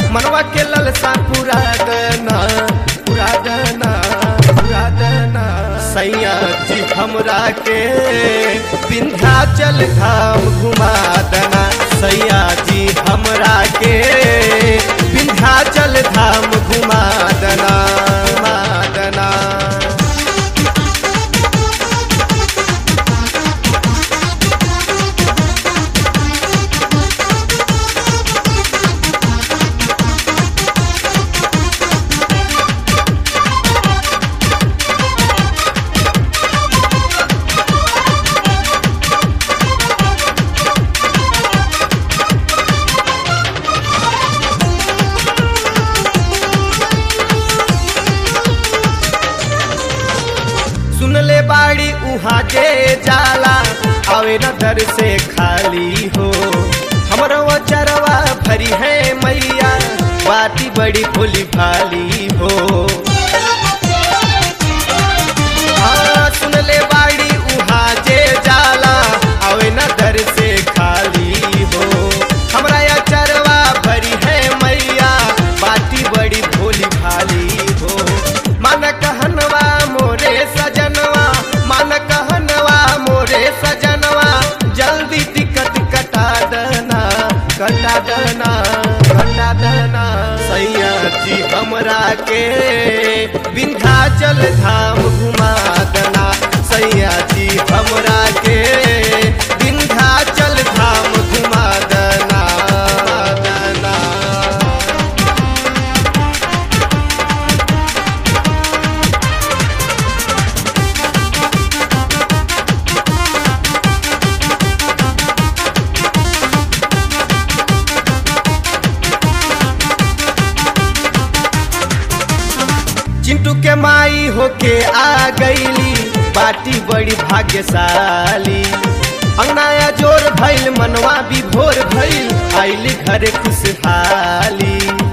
मनवा के ललसा पूरा दना पूरा दना पूरा दना सैया जी हमरा के विंध्याचल धाम घुमा दना सैया जी हमरा के विंध्याचल धाम घुमा दना घुमा दना सुन ले बाड़ी उहाँ जे जाला आवे न दर से खाली हो हमरो चरवा भरी है मैया बाती बड़ी भोली भाली हो हाँ, सुन ले बाड़ी उहाँ जे जाला आवे न दर से खाली हो हमरा या चरवा भरी है मैया बाती बड़ी भोली भाली हो मन कहनवा मोरे सजनवा मन कहनवा मोरे सजनवा जल्दी टिकट कटा देना कटा देना कटा देना सैया जी हमरा के विंध्याचल धाम घुमा देना सैया जी हमरा के विंध्याचल धाम घुमा देना देना चिंटू के माई होके आ गईली बाटी बड़ी भाग्यशाली अंगनाया जोर भइल मनवा भी भोर भइल आइली घरे खुशहाली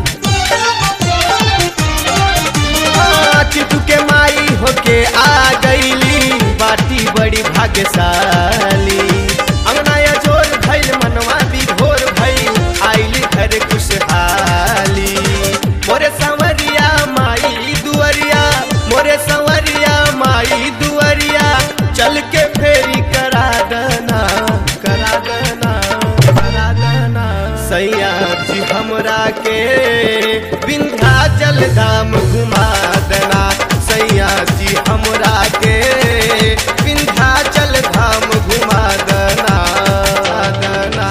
हाँ, चिंटू के माई होके आ गईली बाटी बड़ी भाग्यशाली अंगनाया जोर भइल मनवा भी भोर भइल आइली घरे खुशहाली मोरे संवरिया माई दुअरिया मोरे संवरिया माई दुअरिया चल के फेरी करा देना करा देना करा देना सैया जी हमरा के विंध्याचल धाम घुमा देना सैया जी हमरा के विंध्याचल धाम घुमा देना देना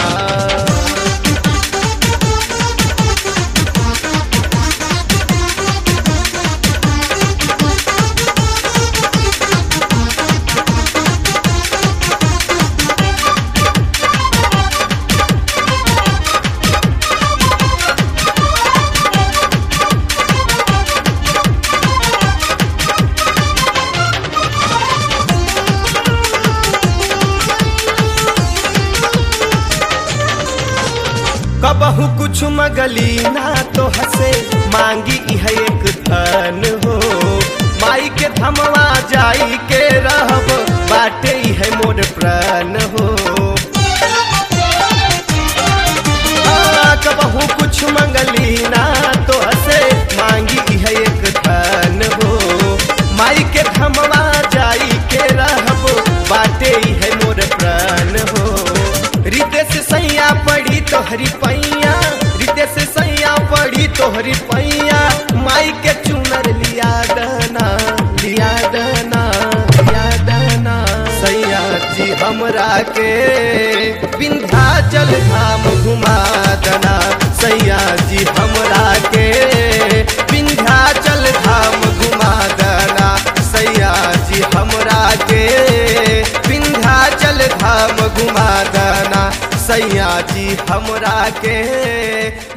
कबहू कुछ मगली ना तो हसे मांगी इह एक धन हो माई के धमवा जाई के रहब बाटे इह मोर प्राण हो हाँ, कबहू कुछ मंगली ना तो हसे मांगी इह एक धन हो माई के धमवा जाई के रहब बाटे इह मोर प्राण हो रितेश सैया पड़ी तोहरी पैया रितेश सैया पड़ी तोहरी पैया माई के चुनर लिया दना लिया दना लिया दना सैया जी हमरा के विंध्याचल धाम घुमा दना सैया जी हमरा के विंध्याचल धाम घुमा दना सैया जी हमरा के विंध्याचल धाम घुमा दना सैया जी हमरा के